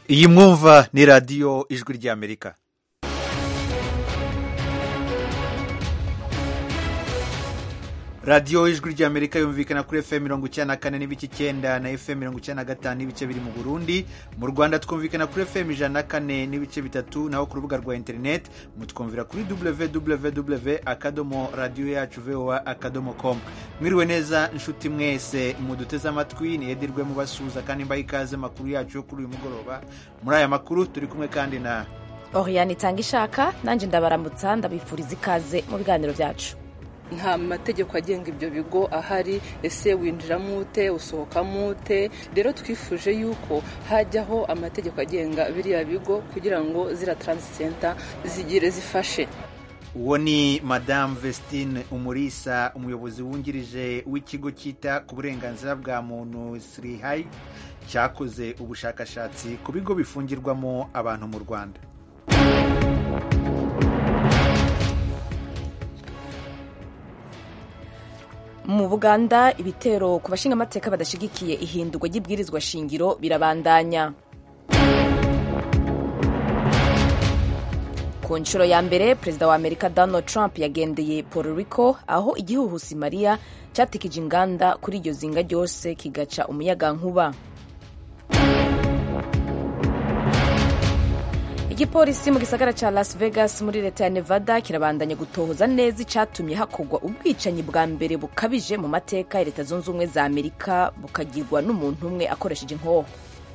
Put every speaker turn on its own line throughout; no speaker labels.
iyi mwumva ni radiyo ijwi ry'amerika radiyo ijwi ry'amerika yumvikana kuri fm mirongo icyenda na kane n'ibice icyenda na fm mirongo icyenda na gatanu n'ibice biri mu burundi mu rwanda twumvikana kuri fm ijana na kane n'ibice bitatu naho ku rubuga rwa interineti mutwumvira kuri www akadomo radiyo yacu voa akadomo com mwiriwe neza inshuti mwese muduteze amatwi niyedirwe mubasuhuza kandi mbaha ikaze makuru yacu yo kuri uyu mugoroba muri aya makuru turi kumwe kandi na
Oriane itanga ishaka nanjye ndabaramutsa ndabifuriza ikaze mu biganiro byacu
nta mategeko agenga ibyo bigo ahari ese winjiramo ute usohokamo ute rero twifuje yuko hajyaho amategeko agenga biriya bigo kugira ngo ziriya taransisenta zigire zifashe
uwo ni madamu vestine umurisa umuyobozi wungirije w'ikigo cyita ku burenganzira bwa muntu sirihayi cyakoze ubushakashatsi ku bigo bifungirwamo abantu mu rwanda
mu buganda ibitero ku bashingamateka badashyigikiye ihindurwa ry'ibwirizwa shingiro birabandanya ku nshuro ya mbere perezida wa amerika donald trump yagendeye puerto rico aho igihuhusi mariya cyatikije inganda kuri iryo zinga ryose kigaca umuyagankuba igipolisi mu gisagara cya las vegas muri leta ya nevada kirabandanya gutohoza neza icyatumye hakorwa ubwicanyi bwa mbere bukabije mu mateka ya leta zunze ubumwe za amerika bukagirwa n'umuntu umwe akoresheje inkoho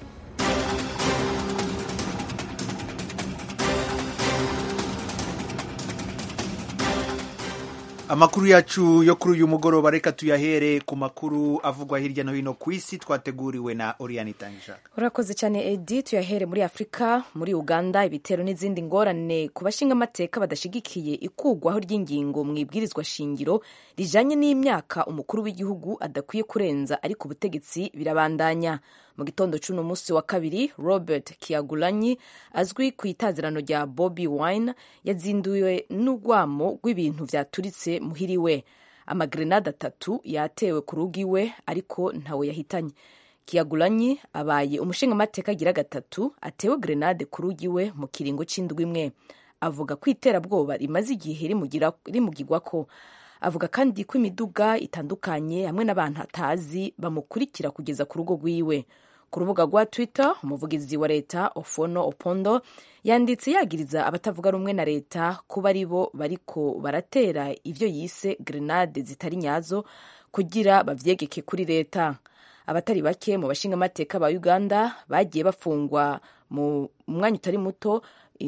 amakuru yacu yo kuri uyu mugoroba reka tuyahere ku makuru avugwa hirya no hino ku isi twateguriwe na oriyani itangishaka
urakoze cyane edi tuyahere muri afurika muri uganda ibitero n'izindi ngorane ku bashingamateka badashyigikiye ikugwaho ry'ingingo mu ibwirizwa shingiro rijanye n'imyaka umukuru w'igihugu adakwiye kurenza ariko ubutegetsi birabandanya mu gitondo cy'uno munsi wa kabiri robert kiagulanyi azwi ku itazirano rya bobi wine yazinduwe n'urwamo rw'ibintu vyaturitse muhiriwe amagrenade atatu yatewe ku rugo iwe ariko ntawe yahitanye kiagulanyi abaye umushingamateka agira gatatu atewe grenade ku rugo iwe mu kiringo c'indwi imwe avuga ko iterabwoba rimaze igihe rimugirwako avuga kandi ko imiduga itandukanye hamwe n'abantu atazi bamukurikira kugeza ku rugo rwiwe ku rubuga rwa twitter umuvugizi wa leta ofono opondo yanditse yagiriza abatavuga rumwe na leta kuba ari bo bariko baratera ivyo yise grenade zitari nyazo kugira bavyegeke kuri leta abatari bake mu bashingamateka ba uganda bagiye bafungwa mu mwanya utari muto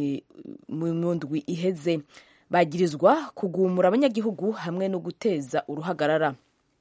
mu ndwi iheze bagirizwa kugumura abanyagihugu hamwe no guteza uruhagarara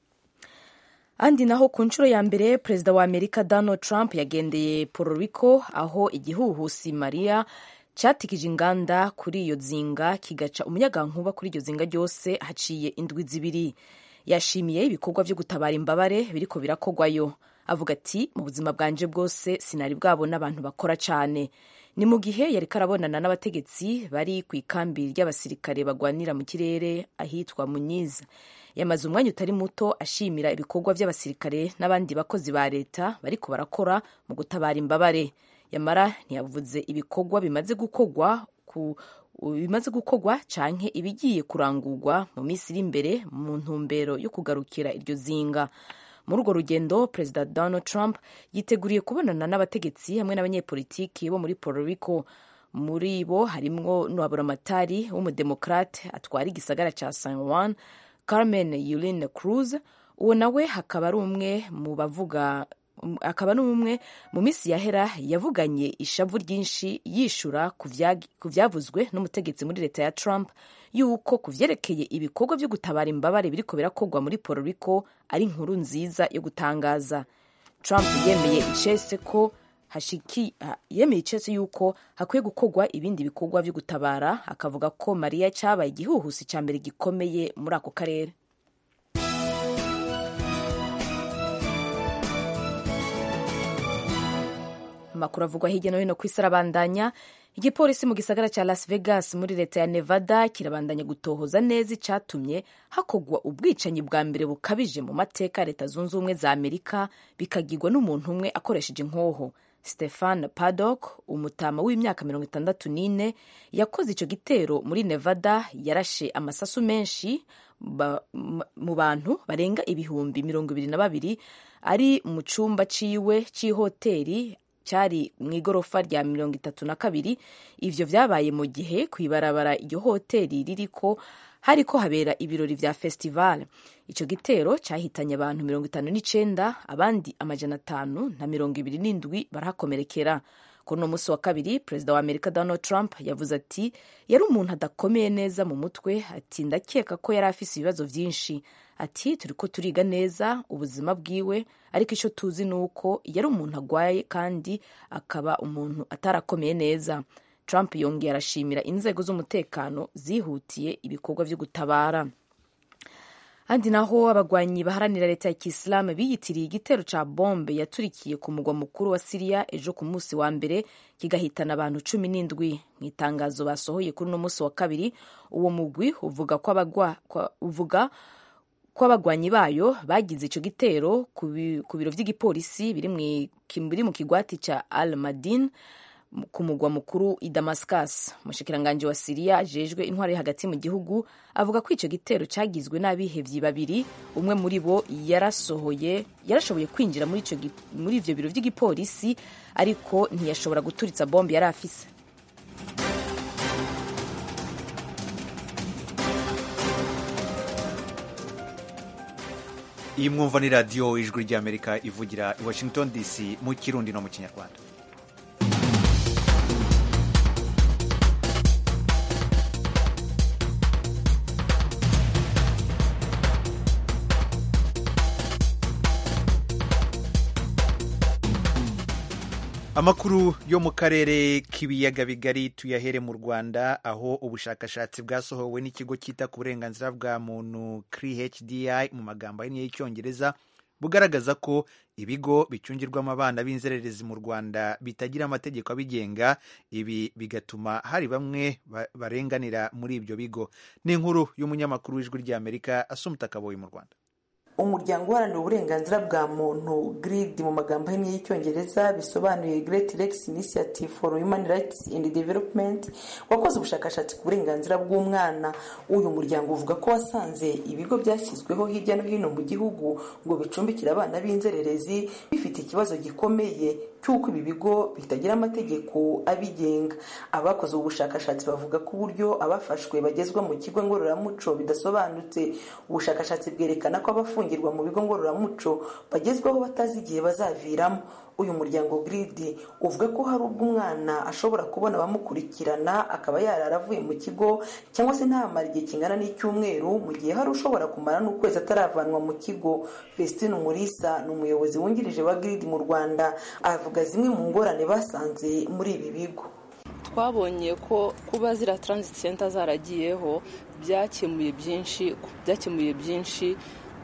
andi naho ku nshuro ya mbere perezida wa amerika donald trump yagendeye puerto rico aho igihuhusi maria cyatikije inganda kuri iyo zinga kigaca umuyagankuba kuri iryo zinga ryose haciye indwi zibiri yashimiye ibikorwa byo gutabara imbabare biriko birakogwayo avuga ati mu buzima bwanje bwose sinari bwabona abantu bakora cyane ni mu gihe yari karabonana n'abategetsi bari ku ikambi ry'abasirikare bagwanira mu kirere ahitwa munyiza yamaze umwanya utari muto ashimira ibikorwa by'abasirikare n'abandi bakozi ba leta bariko barakora mu gutabara imbabare yamara ntiyavuze ibikorwa bimaze gukorwa ku bimaze gukorwa canke ibigiye kurangurwa mu minsi iri imbere mu ntumbero yo kugarukira iryo zinga muri urwo rugendo perezida donald trump yiteguriye kubonana n'abategetsi hamwe n'abanyepolitiki bo muri puerto rico muri bo harimwo n'uwaburamatari w'umudemokrate atwara igisagara ca san juan carmen yulin cruz uwo nawe hakaba ari umwe mu bavuga akaba ari umwe mu minsi yahera yavuganye ishavu ryinshi yishura ku vyavuzwe n'umutegetsi muri leta ya trump yuko ku vyerekeye ibikorwa vyo gutabara imbabare biriko birakorwa muri puerto rico ari inkuru nziza yo gutangaza trump yemeye icese ko hashiki yemeye icese yuko hakwiye gukorwa ibindi bikorwa vyo gutabara akavuga ko mariya cyabaye igihuhusi ca mbere gikomeye muri ako karere amakuru avugwa hirya no hino ku isi arabandanya igipolisi mu gisagara cya las vegas muri leta ya nevada kirabandanya gutohoza neza icyatumye hakorwa ubwicanyi bwa mbere bukabije mu mateka ya leta zunze ubumwe za amerika bikagirwa n'umuntu umwe akoresheje inkoho stefan paddock umutama w'imyaka mirongo itandatu n'ine yakoze icyo gitero muri nevada yarashe amasasu menshi mu bantu barenga ibihumbi mirongo ibiri na babiri ari mu cyumba ciwe c'ihoteri cyari mu igorofa rya mirongo itatu na kabiri ivyo vyabaye mu gihe kw'ibarabara iryo hoteri ririko hariko habera ibirori vya festival ico gitero cyahitanye abantu mirongo itanu n'icenda abandi amajana atanu na mirongo ibiri n'indwi barahakomerekera kuri uno munsi wa kabiri perezida wa amerika donald trump yavuze ati yari umuntu adakomeye neza mu mutwe ati ndakeka ko yari afise ibibazo vyinshi ati turiko turiga neza ubuzima bwiwe ariko icyo tuzi ni uko yari umuntu agwaye kandi akaba umuntu atarakomeye neza trump yongeye arashimira inzego z'umutekano zihutiye ibikorwa vyo gutabara handi naho abagwanyi baharanira leta ya kisilamu biyitiriye igitero ca bombe yaturikiye ku mugwa mukuru wa siriya ejo ku munsi wa mbere kigahitana abantu cumi n'indwi mu itangazo basohoye kuri uno munsi wa kabiri uwo mugwi uvuga ko uvuga ko abagwanyi bayo bagize ico gitero ku biro vy'igipolisi biri mu kigwati ca al madin ku mugwa mukuru i damascus umushikiranganji wa siriya ajejwe intwari hagati mu gihugu avuga ko ico gitero cagizwe n'abihevyi babiri umwe muri bo yarasohoye yarashoboye kwinjira muri ivyo biro vy'igipolisi ariko ntiyashobora guturitsa bombe yari afise
iyi mwumva ni radiyo ijwi ry'amerika ivugira i washington dc mu kirundi no mu kinyarwanda amakuru yo mu karere k'ibiyaga bigari tuyahere mu rwanda aho ubushakashatsi bwasohowe n'ikigo cyita ku burenganzira bwa muntu CRIHDI mu magambo ahinnye y'icyongereza bugaragaza ko ibigo bicungirwamo abana b'inzererezi mu rwanda bitagira amategeko abigenga ibi bigatuma hari bamwe barenganira muri ibyo bigo ni inkuru y'umunyamakuru w'ijwi ry'amerika asumuta kaboyi mu rwanda
umuryango uharanira uburenganzira bwa muntu grid mu magambo ahinnye y'icyongereza bisobanuye great lakes initiative for human rights and development wakoze ubushakashatsi ku burenganzira bw'umwana uyu muryango uvuga ko wasanze ibigo byashyizweho hirya no hino mu gihugu ngo bicumbikire abana b'inzererezi bifite ikibazo gikomeye cy'uko ibi bigo bitagira amategeko abigenga abakoze ubu bushakashatsi bavuga ko uburyo abafashwe bagezwa mu kigo ngororamuco bidasobanutse ubushakashatsi bwerekana ko abafungirwa mu bigo ngororamuco bagezwaho batazi igihe bazaviramo uyu muryango giridi uvuga ko hari ubwo umwana ashobora kubona abamukurikirana akaba yarara avuye mu kigo cyangwa se ntamara igihe kingana n'icyumweru mu gihe hari ushobora kumara n'ukwezi ataravanwa mu kigo Vestine Umulisa ni umuyobozi wungirije wa giridi mu rwanda avuga zimwe mu ngorane basanze muri ibi bigo
twabonye ko kuba ziriya transit center zaragiyeho byakemuye byinshi byakemuye byinshi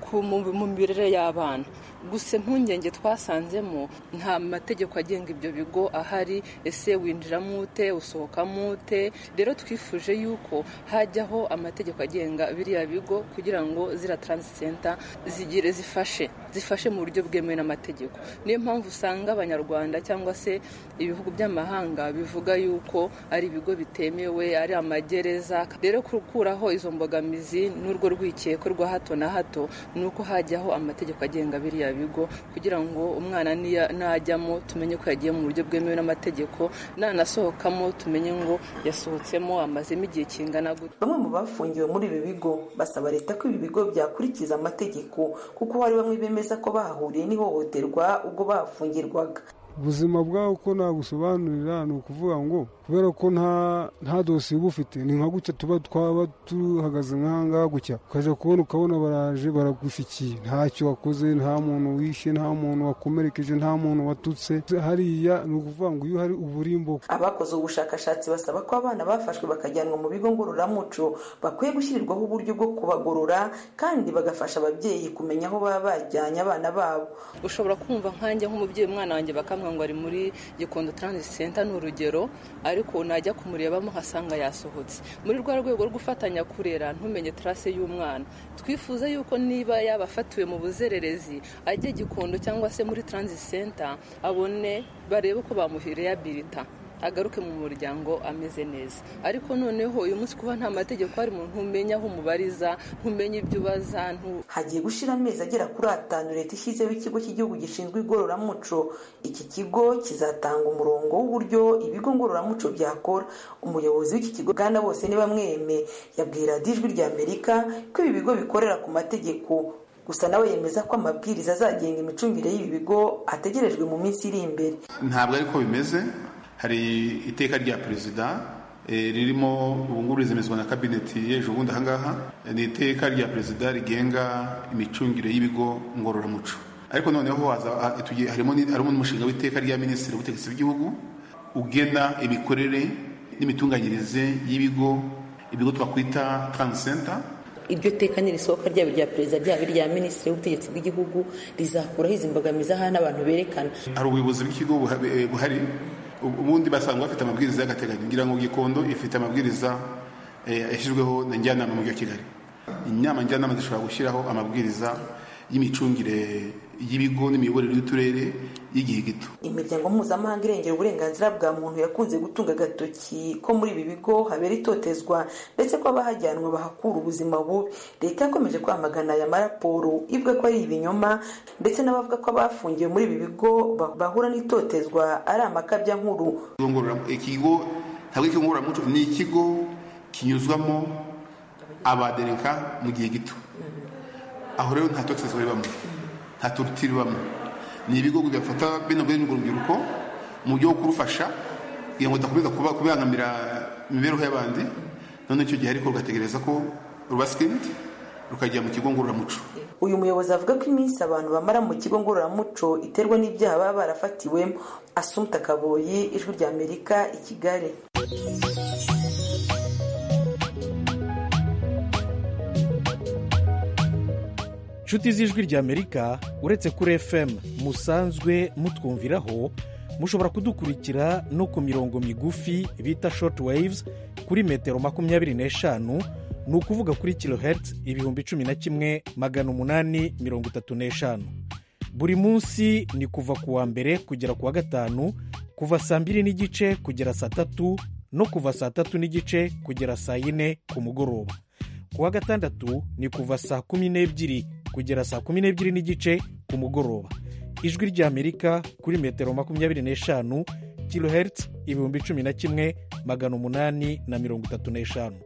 mu mirire y'abana gusa impungenge twasanzemo nta mategeko agenga ibyo bigo ahari ese winjiramo ute usohokamo ute rero twifuje yuko hajyaho amategeko agenga biriya bigo kugira ngo ziriya transit center zigire zifashe zifashe mu buryo bwemewe n'amategeko niyo mpamvu usanga abanyarwanda cyangwa se ibihugu by'amahanga bivuga yuko ari ibigo bitemewe ari amagereza rero gukuraho izo mbogamizi n'urwo rwikeko rwa hato na hato ni uko hajyaho amategeko agenga biriya bigo kugira ngo umwana najyamo tumenye ko yagiye mu buryo bwemewe n'amategeko nanasohokamo tumenye ngo yasohotsemo amazemo igihe kingana gutya
bamwe mu bafungiwe muri ibi bigo basaba leta ko ibi bigo byakurikiza amategeko kuko hari bamwe bemeza ko bahahuriye n'ihohoterwa ubwo bahafungirwaga
ubuzima bwawe uko nabusobanurira ni ukuvuga ngo kubera ko nta dosiye uba ufite ni nka gutya tuba twaba duhagaze nk'ahangaha gutya ukajya kubona ukabona baraje baragushyikiye ntacyo wakoze nta muntu wishe nta muntu wakomerekeje nta muntu watutse hariya ni ukuvuga ngo iyo hari uburimbo
abakoze ubushakashatsi basaba ko abana bafashwe bakajyanwa mu bigo ngororamuco bakwiye gushyirirwaho uburyo bwo kubagorora kandi bagafasha ababyeyi kumenya aho baba bajyanye abana babo
ushobora kumva nkanjye nk'umubyeyi umwana wanjye bakamwa akavuga ngo ari muri gikondo transit center ni urugero ariko najya kumurebamo nkasanga yasohotse muri rwa rwego rwo gufatanya kurera ntumenye trace y'umwana twifuza yuko niba yaba afatiwe mu buzererezi ajye gikondo cyangwa se muri transit center abone barebe ko bamuhireyabilita agaruke mu muryango ameze neza ariko noneho uyu munsi kuba nta mategeko ari mu ntumenya aho umubariza ntumenya ibyo ubaza
hagiye gushira amezi agera kuri atanu leta ishyizeho ikigo cy'igihugu gishinzwe igororamuco iki kigo kizatanga umurongo w'uburyo ibigo ngororamuco byakora umuyobozi w'iki kigo bwana bose niba mweme yabwira ijwi rya amerika ko ibi bigo bikorera ku mategeko gusa nawe yemeza ko amabwiriza azagenga imicungire y'ibi bigo ategerejwe mu minsi iri imbere
ntabwo ariko bimeze hari iteka rya perezida ririmo ubungubu rizemezwa na kabineti y'ejo bundi ahangaha ni iteka rya perezida rigenga imicungire y'ibigo ngororamuco ariko noneho harimo n'umushinga w'iteka rya minisitiri w'ubutegetsi bw'igihugu ugena imikorere n'imitunganyirize y'ibigo ibigo twakwita taransenta
iryo teka nirisohoka ryaba irya perezida ryaba irya minisitiri w'ubutegetsi bw'igihugu rizakuraho izi mbogamizi aha n'abantu berekana
hari ubuyobozi bw'ikigo buhari ubundi basanga bafite amabwiriza y'agateganyo ngira ngo gikondo ifite amabwiriza yashyizweho na njyanama mu mujyi wa kigali inama njyanama zishobora gushyiraho amabwiriza y'imicungire y'ibigo n'imiyoborere y'uturere y'igihe gito
imiryango mpuzamahanga irengera uburenganzira bwa muntu yakunze gutunga agatoki ko muri ibi bigo habera itotezwa ndetse ko abahajyanwa bahakura ubuzima bubi leta yakomeje kwamagana aya maraporo ivuga ko ari ibinyoma ndetse n'abavuga ko abafungiwe muri ibi bigo bahura n'itotezwa ari amakabya nkuru
ikigo ntabwo ikigo ngororamuco ni ikigo kinyuzwamo abadereka mu gihe gito aho rero nta totezwa ribamo nta torutire ibamo ni ibigo bigafata bino bene urwo rubyiruko mu buryo bwo kurufasha kugira ngo rudakomeza kubangamira imibereho y'abandi none icyo gihe ariko rugategereza ko ruba sikiriniti rukajya mu kigo ngororamuco
uyu muyobozi avuga ko iminsi abantu bamara mu kigo ngororamuco iterwa n'ibyaha baba barafatiwemo asumta kaboyi ijwi rya amerika i kigali
inshuti z'ijwi ry'amerika uretse kuri fm musanzwe mutwumviraho mushobora kudukurikira no ku mirongo migufi bita short waves kuri metero makumyabiri n'eshanu ni ukuvuga kuri kilohertz ibihumbi cumi na kimwe magana umunani mirongo itatu n'eshanu buri munsi ni kuva ku wa mbere kugera ku wa gatanu kuva saa mbiri n'igice kugera saa tatu no kuva saa tatu n'igice kugera saa yine ku mugoroba ku wa gatandatu ni kuva saa kumi n'ebyiri kugera saa kumi n'ebyiri n'igice ku mugoroba ijwi ry'amerika kuri metero makumyabiri n'eshanu kilohertz ibihumbi cumi na kimwe magana umunani na mirongo itatu n'eshanu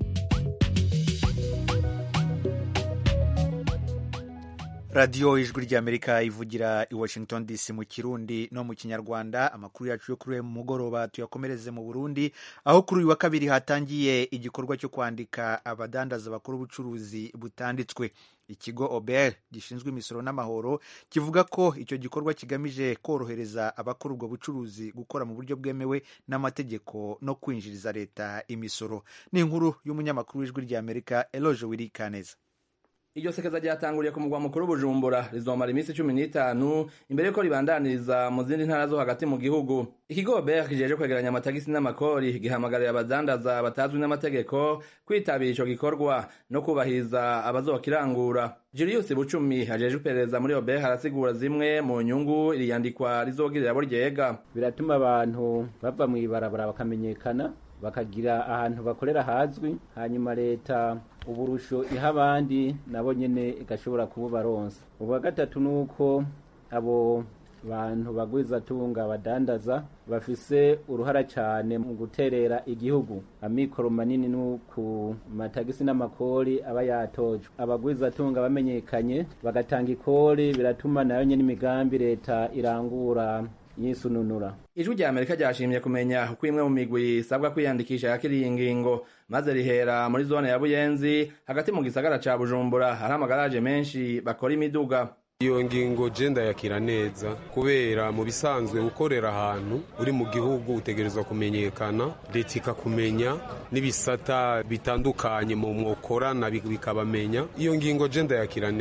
radiyo ijwi ry'amerika ivugira i washington dc mu kirundi no mu kinyarwanda amakuru yacu yo kuri uyu mugoroba tuyakomereze mu burundi aho kuri uyu wa kabiri hatangiye igikorwa cyo kwandika abadandaza bakora ubucuruzi butanditswe ikigo ober gishinzwe imisoro n'amahoro kivuga ko icyo gikorwa kigamije korohereza abakora ubwo bucuruzi gukora mu buryo bwemewe n'amategeko no kwinjiriza leta imisoro ni inkuru y'umunyamakuru w'ijwi ry'amerika eloge wirikaneza
iryo sekeza ryatanguriye ku mugwa mukuru bujumbura rizomara iminsi cumi n'itanu imbere yuko ribandaniriza mu zindi ntara zo hagati mu gihugu ikigo ber kijeje kwegeranya amatagisi n'amakori gihamagarira abadandaza batazwi n'amategeko kwitabira ico gikorwa no kubahiriza abazokirangura julius bucumi ajeje iperereza muri ober arasigura zimwe mu nyungu iri yandikwa rizogirira abo ryega
biratuma abantu bava mw'ibarabara bakamenyekana bakagira ahantu bakorera hazwi hanyuma leta uburusho iha abandi nabo nyene igashobora kububaronsa ubwa gatatu nuko abo bantu bagwizatunga badandaza bafise uruhara cyane mu guterera igihugu amikoro manini no ku matagisi n'amakori aba yatojwe abagwizatunga bamenyekanye bagatanga ikori biratuma nayo nyene imigambi leta irangura yisununura
ijwi rya amerika ryashimye kumenya uko imwe mu migwi isabwa kwiyandikisha yakiriye ingingo maze rihera muri zone ya buyenzi hagati mu gisagara ca bujumbura hari amagaraje menshi bakora imiduga
iyo ngingo je ndayakira neza kubera mu bisanzwe gukorera ahantu uri mu gihugu utegerezwa kumenyekana leta ikakumenya n'ibisata bitandukanye mu mwokorana bikabamenya iyo ngingo je ndayakira neza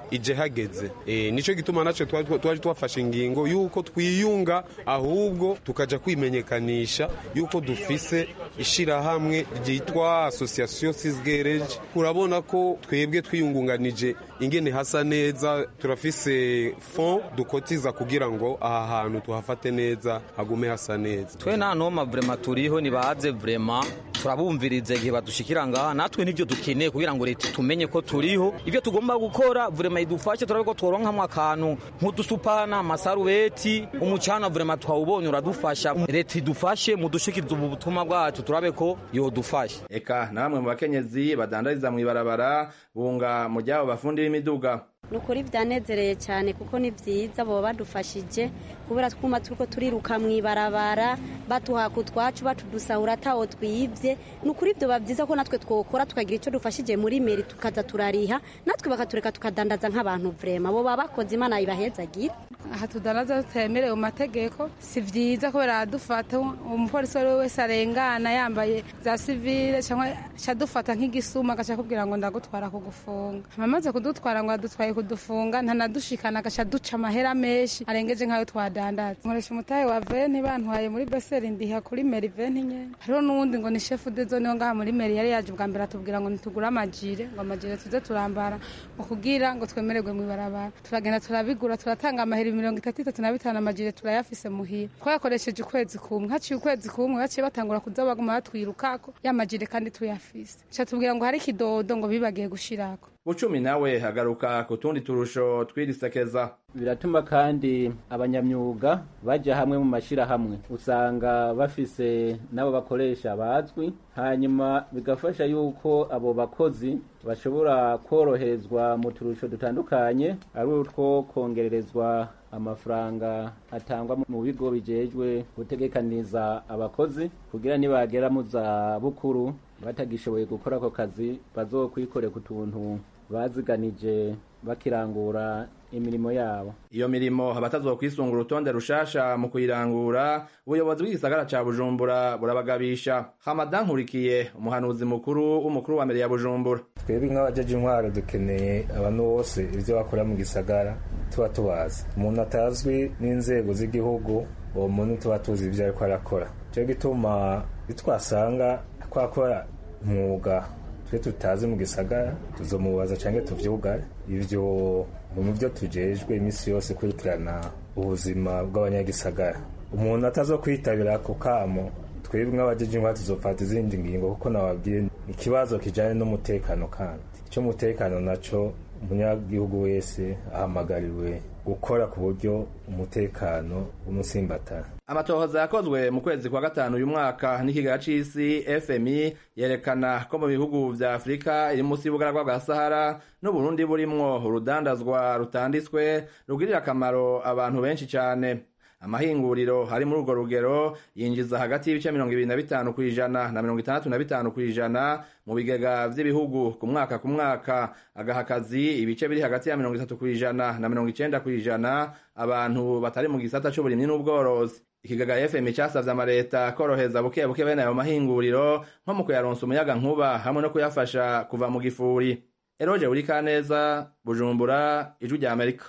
ije hageze e, nico gituma naco twari twafashe ingingo yuko twiyunga ahubwo tukaja kwimenyekanisha yuko dufise ishirahamwe ryitwa association sisgereje urabona ko twebwe twiyungunganije ingene hasa neza turafise fond dukotiza kugira ngo aha hantu tuhafate neza hagume hasa neza
twe nta noma vrema turiho nibaze vrema turabumviriza igihe badushikira ngaha natwe nivyo dukeneye kugira ngo leta tumenye ko turiho ivyo tugomba gukora vrema idufashe turabe ko tworonkamwo akantu nk'udusupana amasarubeti umucana vrema twawubonye uradufasha leta idufashe mudushikiriza ubu butumwa bwacu turabe ko yodufasha
eka na bamwe mu bakenyezi badandariza mw'ibarabara bunga mu ryabo bafundi b'imiduga
ni ukuri byanezereye cyane kuko ni byiza baba badufashije kubera twuma turiko turiruka mu ibarabara batuhaka utwacu batudusahura atawo twibye ni ukuri byoba byiza ko natwe twokora tukagira icyo dufashije muri meri tukaza turariha natwe bakatureka tukadandaza nk'abantu vrema bo baba bakoze imana ibahezagira
aha tudandaza tutemerewe mu mategeko si byiza kubera dufata umupolisi uwo ari we wese arengana yambaye za sivile cyangwa adufata nk'igisuma agaca akubwira ngo ndagutwara kugufunga amaze kudutwara ngo adutwaye kudufunga ntanadushikana agaca duca amahera menshi arengeje nk'ayo twadandaza nkoresha umutahe wa veni bantwaye muri beseri ndiha kuri meri veni nyene hariho n'uwundi ngo ni shefu de zone ngaha muri meri yari yaje bwa mbere atubwira ngo nitugure amajire ngo amajire tuze turambara ngo kugira ngo twemererwe mu ibarabara turagenda turabigura turatanga amahera mirongo itatu itatu na bitanu amajire turayafise muhira twayakoresheje ukwezi kumwe haciye ukwezi kumwe baciye batangura kuza baguma batwirukako y'amajire kandi tuyafise ca tubwira ngo hari ikidodo ngo bibagiye gushirako
bucumi nawe agaruka ku tundi turusho twirisekeza
biratuma kandi abanyamyuga bajya hamwe mu mashyirahamwe usanga bafise n'abo bakoresha bazwi hanyuma bigafasha yuko abo bakozi bashobora koroherezwa mu turusho dutandukanye ari utwo kongererezwa amafaranga atangwa mu bigo bijejwe gutegekaniza abakozi kugira nibagera mu za bukuru batagishoboye gukora ako kazi bazokwikorera ku tuntu baziganije bakirangura imirimo yabo
iyo mirimo abatazokwisunga urutonde rushasha mu kuyirangura ubuyobozi bw'igisagara ca bujumbura burabagabisha hamadan nkurikiye umuhanuzi mukuru w'umukuru wa mbere ya bujumbura
twebwe nk'abajeje intwaro dukeneye abantu bose ibyo bakora mu gisagara tuba tubazi umuntu atazwi n'inzego z'igihugu uwo muntu tuba tuzi ibyo ariko arakora cyo gituma bitwasanga twakora umwuga twe tutazi mu gisagara tuzomubaza cyangwa tuvyugare ivyo mu byo tujejwe iminsi yose kurikirana ubuzima bw'abanyagisagara umuntu atazokwitabira ako kamo twebwe nk'abajeje intwaro tuzofata izindi ngingo kuko nababwiye ikibazo kijanye n'umutekano kandi icy'umutekano naco umunyagihugu wese ahamagariwe gukora ku buryo umutekano w'umusimbatara
amatohoza yakozwe mu kwezi kwa gatanu uyu mwaka n'ikigaga c'isi fmi yerekana ko mu bihugu vya afurika iri munsi y'ubugaragwa bwa sahara n'uburundi burimwo urudandazwa rutanditswe rugirira akamaro abantu benshi cane amahinguriro hari muri urwo rugero yinjiza hagati y'ibice mirongo ibiri na bitanu ku ijana na mirongo itandatu na bitanu ku ijana mu bigega vy'ibihugu ku mwaka ku mwaka agaha akazi ibice biri hagati ya mirongo itatu ku ijana na mirongo icenda ku ijana abantu batari mu gisata c'uburimyi n'ubworozi ikigaga fm casavye amareta koroheza buke buke bene ayo mahinguriro nko mu kuyaronsa umuyaga nkuba hamwe no kuyafasha kuva mu gifuri eroje urikaneza bujumbura ijwi rya amerika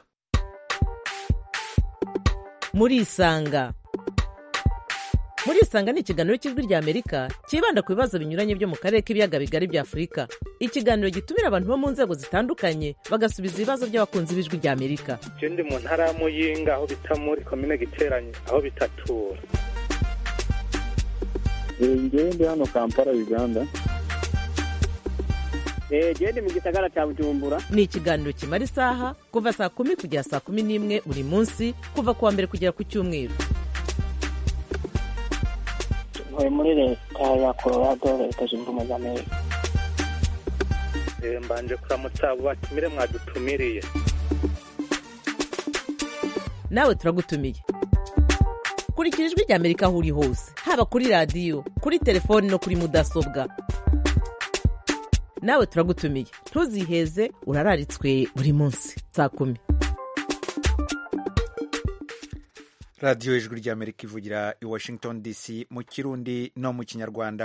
murisanga murisanga ni ikiganiro cy'ijwi rya amerika cyibanda ku bibazo binyuranye byo mu karere k'ibiyaga bigari bya afurika ikiganiro gitumira abantu bo mu nzego zitandukanye bagasubiza ibibazo by'abakunzi b'ijwi rya amerika
je ndi mu ntara ya muyinga aho bita muri komine giteranye aho bitatura
ngewe ndi hano kampala uganda
gende mu gisagara cya bujumbura
ni ikiganiro kimara isaha kuva saa kumi kugera saa kumi n'imwe buri munsi kuva ku wa mbere kugera ku cyumweru
ntuye muri leta ya colorado leta zunze ubumwe za amerika
mbanje kuramutsa abo batumire mwadutumiriye
nawe turagutumiye kurikira ijwi rya amerika aho uri hose haba kuri radiyo kuri telefoni no kuri mudasobwa nawe turagutumiye ntuziheze urararitswe buri munsi saa kumi
radiyo ijwi ry'amerika ivugira i washington dc mu kirundi no mu kinyarwanda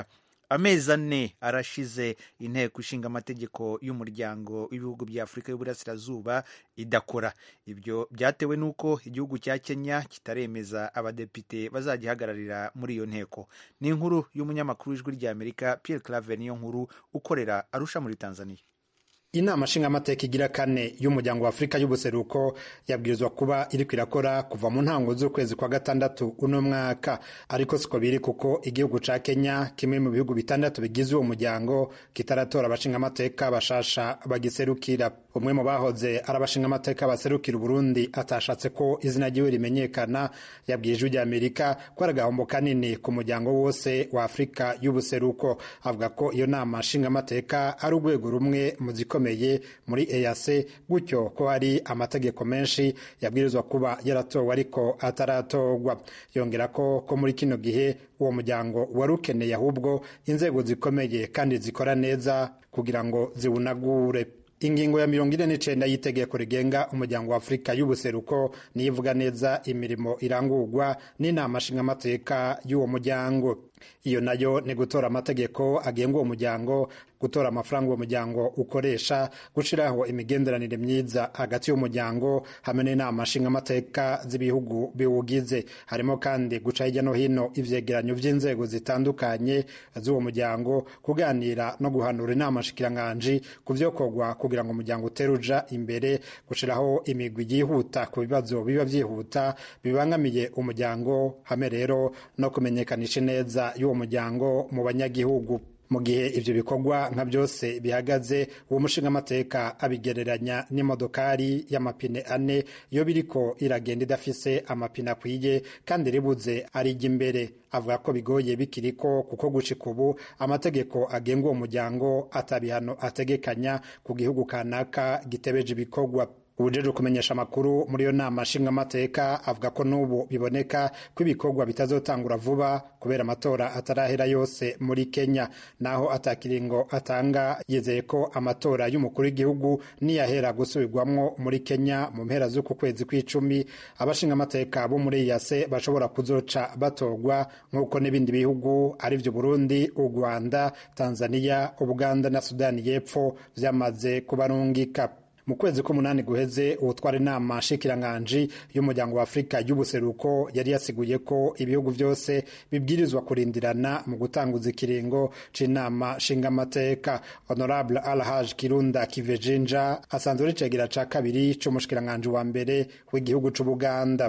amezi ane arashize inteko ishinga amategeko y'umuryango w'ibihugu bya afurika y'uburasirazuba idakora ibyo byatewe n'uko igihugu cya kenya kitaremeza abadepite bazagihagararira muri iyo nteko ni inkuru y'umunyamakuru w'ijwi ry'amerika pierre claver niyo nkuru ukorera arusha muri tanzania
inama nshingamateka igira kane y'umuryango wa afurika y'ubuseruko yabwirizwa kuba iriko irakora kuva mu ntango z'ukwezi kwa gatandatu uno mwaka ariko siko biri kuko igihugu ca kenya kimwe mu bihugu bitandatu bigize uwo muryango kitaratora abashingamateka bashasha bagiserukira umwe mu bahoze ari abashingamateka baserukira uburundi atashatse ko izina ryiwe rimenyekana yabwiye ijwi ry'amerika ko ari agahombo kanini ku muryango wose wa afurika y'ubuseruko avuga ko iyo nama nshingamateka ari urwego rumwe mu zikomeye muri EAC gutyo ko hari amategeko menshi yabwirizwa kuba yaratowe ariko ataratorwa yongera ko ko muri kino gihe uwo muryango wari ukeneye ahubwo inzego zikomeye kandi zikora neza kugira ngo ziwunagure ingingo ya mirongo ine n'icenda y'itegeko rigenga umuryango wa afurika y'ubuseruko niyo ivuga neza imirimo irangurwa n'inama nshingamateka y'uwo muryango iyo nayo ni gutora amategeko agenga uwo muryango gutora amafaranga uwo muryango ukoresha gushyiraho imigenderanire myiza hagati y'umuryango hamwe n'inama nshingamateka z'ibihugu biwugize harimo kandi guca hirya no hino ivyegeranyo vy'inzego zitandukanye z'uwo muryango kuganira no guhanura inama nshikiranganji ku vyokorwa kugira ngo umuryango utere uja imbere gushiraho imigwi yihuta ku bibazo biba vyihuta bibangamiye umuryango hamwe rero no kumenyekanisha neza y'uwo muryango mu banyagihugu mu gihe ivyo bikorwa nka byose bihagaze uwo mushingamateka abigereranya n'imodokari y'amapine ane iyo biriko iragenda idafise amapine akwiye kandi ribuze arijya imbere avuga ko bigoye bikiriko kuko gushika ubu amategeko agenga uwo muryango atabihano ategekanya ku gihugu kanaka gitebeje ibikorwa ubujeje kumenyesha amakuru muri iyo nama nshingamateka avuga ko n'ubu biboneka ko ibikorwa bitazotangura vuba kubera amatora atarahera yose muri kenya naho atakiringo atanga yizeye ko amatora y'umukuru w'igihugu niyahera gusubirwamwo muri kenya mu mpera z'uku kwezi kw'icumi abashingamateka bo muri yase bashobora kuzoca batorwa nk'uko n'ibindi bihugu arivyo burundi u rwanda tanzania ubuganda na sudani y'epfo vyamaze kubarungika mu kwezi k'umunani guheze uwutwara inama nshikiranganji y'umuryango wa afurika y'ubuseruko yari yasiguye ko ibihugu byose bibwirizwa kurindirana mu gutanguza ikiringo c'inama nshingamateka honorable alhaj kirunda kivejinja asanzwe ari cegera ca kabiri c'umushikiranganji wa mbere w'igihugu c'ubuganda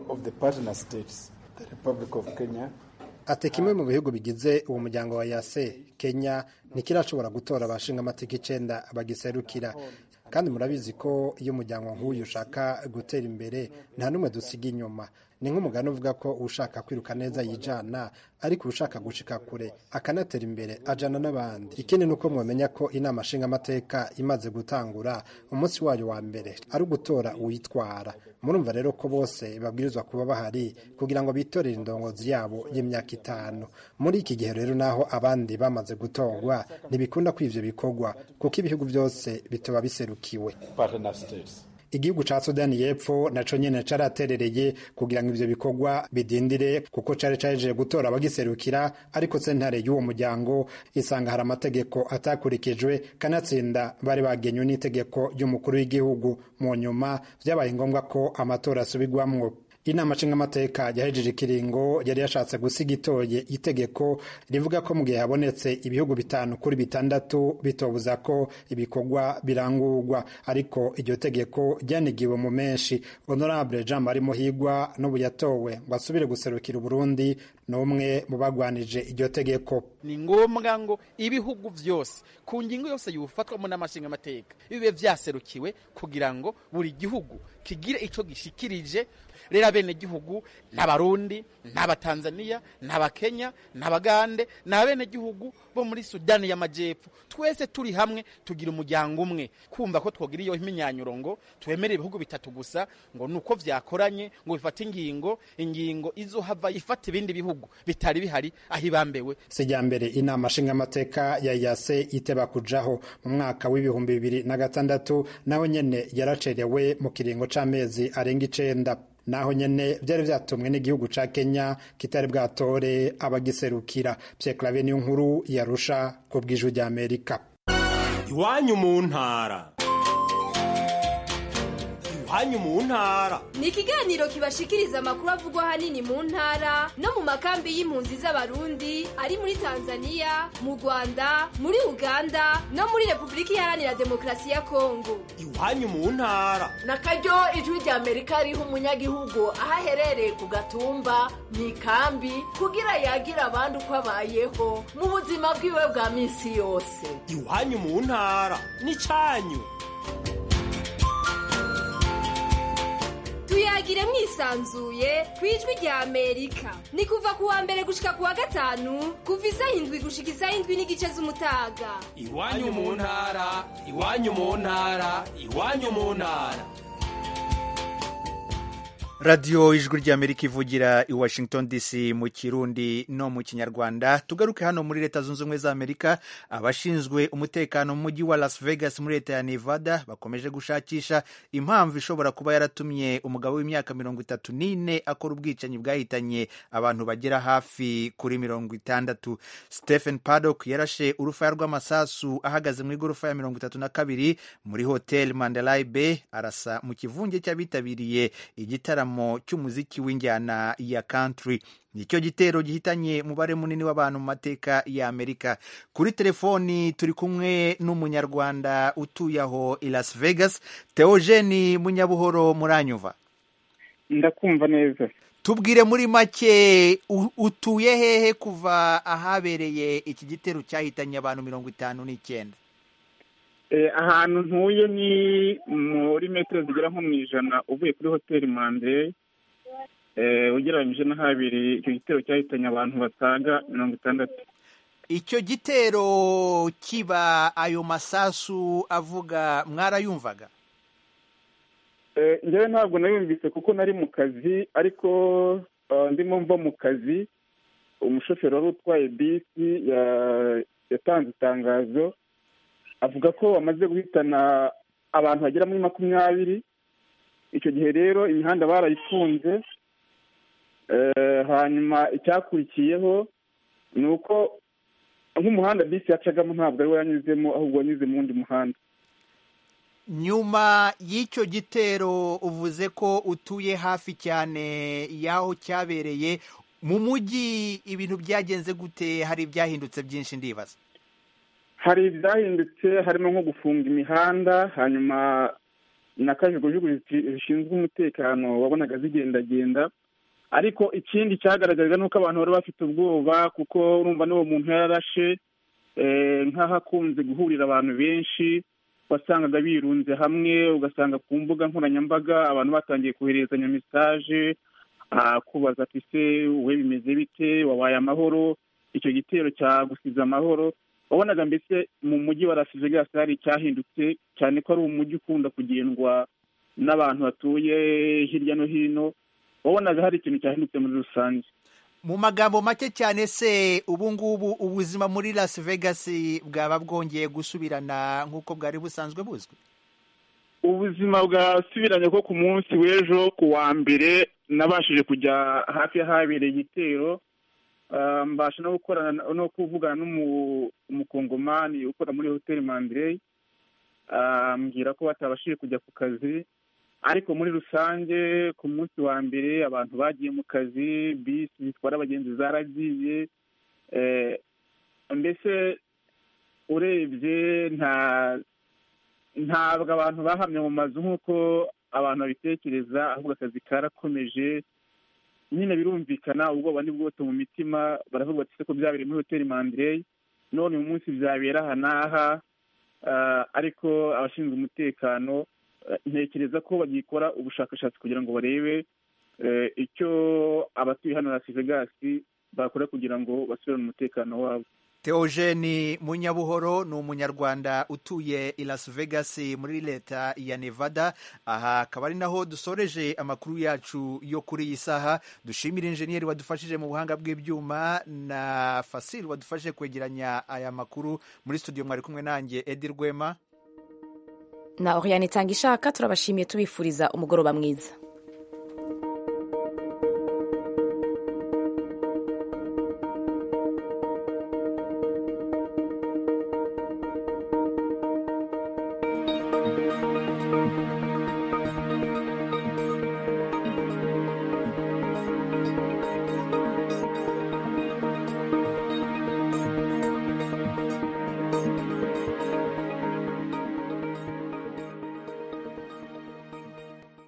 ati kimwe mu bihugu bigize uwo muryango wa yase kenya ntikirashobora gutora abashingamateka icenda bagiserukira kandi murabizi ko iyo umuryango nk'uyu ushaka gutera imbere nta n'umwe dusiga inyuma ni nk'umugani uvuga ko ushaka kwiruka neza yijana ariko ushaka gushika kure akanatera imbere ajana n'abandi ikindi ni uko mwamenya ko inama nshingamateka imaze gutangura umunsi wayo wa mbere ari ugutora uwitwara murumva rero ko bose babwirizwa kuba bahari kugira ngo bitorere indongozi yabo y'imyaka itanu muri iki gihe rero naho abandi bamaze gutorwa ntibikunda ko ivyo bikorwa kuko ibihugu byose bitoba biserukiwe igihugu ca sudani y'epfo naco nyene caraterereye kugira ngo ivyo bikorwa bidindire kuko cari caje gutora abagiserukira ariko sentare y'uwo muryango isanga hari amategeko atakurikijwe kanatsinda bari bagenywe n'itegeko ry'umukuru w'igihugu mu nyuma vyabaye ngombwa ko amatora asubirwamwo inama nshingamateka yahejeje ikiringo yari yashatse gusiga itoye itegeko rivuga ko mu gihe habonetse ibihugu bitanu kuri bitandatu bitobuza ko ibikorwa birangurwa ariko iryo tegeko ryanigiwe mu menshi honorable jean marie muhigwa n'ubu yatowe ngo asubire guserukira uburundi n'umwe mu bagwanije iryo tegeko
ni ngombwa ngo ibihugu byose ku ngingo yose yufatwamo n'amashingamateka bibe vyaserukiwe kugira ngo buri gihugu kigire ico gishikirije rero abenegihugu n'abarundi n'abatanzaniya n'abakenya n'abagande n'abenegihugu bo muri sudani y'amajyepfo twese turi hamwe tugira umuryango umwe kumva ko twogira iyo imyinyanyuro ngo twemere ibihugu bitatu gusa ngo ni uko vyakoranye ngo bifate ingingo ingingo izohava ifata ibindi bihugu bitari bihari aho ibambewe
sijyambere inama nshingamateka ya yase iteba kujaho mu mwaka w'ibihumbi bibiri na gatandatu nawe nyene yaracerewe mu kiringo c'amezi arenga icenda naho nyene vyari vyatumwe n'igihugu ca kenya kitari bwatore abagiserukira pierre clave niyo nkuru yarusha ku bw'ijwi rya amerika
iwanyu mu ntara iwanyu mu ntara
ni ikiganiro kibashikiriza amakuru avugwa ahanini mu ntara no mu makambi y'impunzi z'abarundi ari muri tanzania mu rwanda muri uganda no muri repubulika iharanira demokarasi ya kongo
iwanyu mu ntara
na karyo ijwi rya amerika riha umunyagihugu aho aherereye ku gatumba mu ikambi kugira yagire abandi uko abayeho mu buzima bwiwe bwa minsi yose
iwanyu mu ntara n'icanyu
tuyagire mwisanzuye ku ijwi rya amerika ni kuva ku wa mbere gushika ku wa gatanu kuva isaha indwi gushika isaha indwi n'igice z'umutaga
iwanyu mu ntara iwanyu mu ntara iwanyu mu ntara
radiyo ijwi ry'amerika ivugira i washington dc mu kirundi no mu kinyarwanda tugaruke hano muri leta zunze ubumwe za amerika abashinzwe umutekano mu mujyi wa las vegas muri leta ya nevada bakomeje gushakisha impamvu ishobora kuba yaratumye umugabo w'imyaka mirongo itatu n'ine akora ubwicanyi bwahitanye abantu bagera hafi kuri mirongo itandatu stephen paddock yarashe urufaya rw'amasasu ahagaze mu igorofa ya mirongo itatu na kabiri muri hotel mandalay bay arasa mu kivunge cy'abitabiriye igitaramo cy'umuziki w'injyana ya country nicyo gitero gihitanye umubare munini w'abantu mu mateka ya amerika kuri telefoni turi kumwe n'umunyarwanda utuye aho i las vegas teogeni munyabuhoro muranyuva
ndakumva neza
tubwire muri make utuye hehe kuva ahabereye iki gitero cyahitanye abantu mirongo itanu n'icyenda
ahantu ntuye ni muri metero zigera nko mu ijana uvuye kuri hoteli mande ugereranyije n'ahabiri icyo gitero cyahitanye abantu basaga mirongo itandatu
icyo gitero kiba ayo masasu avuga mwarayumvaga
njyewe ntabwo nayumvise kuko nari mu kazi ariko ndimo mva mu kazi umushoferi wari utwaye bisi yatanze itangazo avuga ko bamaze guhitana abantu bagera muri makumyabiri icyo gihe rero imihanda barayifunze hanyuma icyakurikiyeho ni uko nk'umuhanda bisi yacagamo ntabwo ari we yanyuzemo ahubwo wanyuze mu wundi muhanda
nyuma y'icyo gitero uvuze ko utuye hafi cyane y'aho cyabereye mu mujyi ibintu byagenze gute hari ibyahindutse byinshi ndibaza
hari ibyahindutse harimo nko gufunga imihanda hanyuma na kajugujugu zishinzwe umutekano wabonaga zigendagenda ariko ikindi cyagaragaraga ni uko abantu bari bafite ubwoba kuko urumva n'uwo muntu yararashe nk'aho akunze guhurira abantu benshi wasangaga birunze hamwe ugasanga ku mbuga nkoranyambaga abantu batangiye koherezanya mesaje kubaza ati se we bimeze bite wabaye amahoro icyo gitero cyagusize amahoro wabonaga mbese mu mujyi wa Las Vegas hari icyahindutse cyane ko ari umujyi ukunda kugendwa n'abantu batuye hirya no hino wabonaga hari ikintu cyahindutse muri rusange
mu magambo make cyane se ubu ngubu ubuzima muri Las Vegas bwaba bwongeye gusubirana nk'uko bwari busanzwe buzwi
ubuzima bwasubiranye ko ku munsi w'ejo ku wa mbere nabashije kujya hafi y'ahabereye igitero mbasha no gukorana no kuvugana n'umukongomani ukora muri hoteli mandirey ambwira ko batabashije kujya ku kazi ariko muri rusange ku munsi wa mbere abantu bagiye mu kazi bisi zitwara abagenzi zaragiye mbese urebye nta ntabwo abantu bahamye mu mazu nk'uko abantu babitekereza ahubwo akazi karakomeje nyine birumvikana ubwoba ni bwose mu mitima baravuga bati ko byabereye muri hoteli mandirey none uyu munsi byabera aha n'aha ariko abashinzwe umutekano ntekereza ko bagikora ubushakashatsi kugira ngo barebe icyo abatuye hano Las Vegas bakora kugira ngo basubirane umutekano wabo
Theogene Munyabuhoro ni umunyarwanda utuye i Las Vegas muri leta ya Nevada aha akaba ari naho dusoreje amakuru yacu yo kuri iyi saha dushimira injeniyeri wadufashije mu buhanga bw'ibyuma na Fasil wadufashije kwegeranya aya makuru muri studio mwari kumwe nanjye Edi Rwema
na Oriane Tangishaka turabashimiye tubifuriza umugoroba mwiza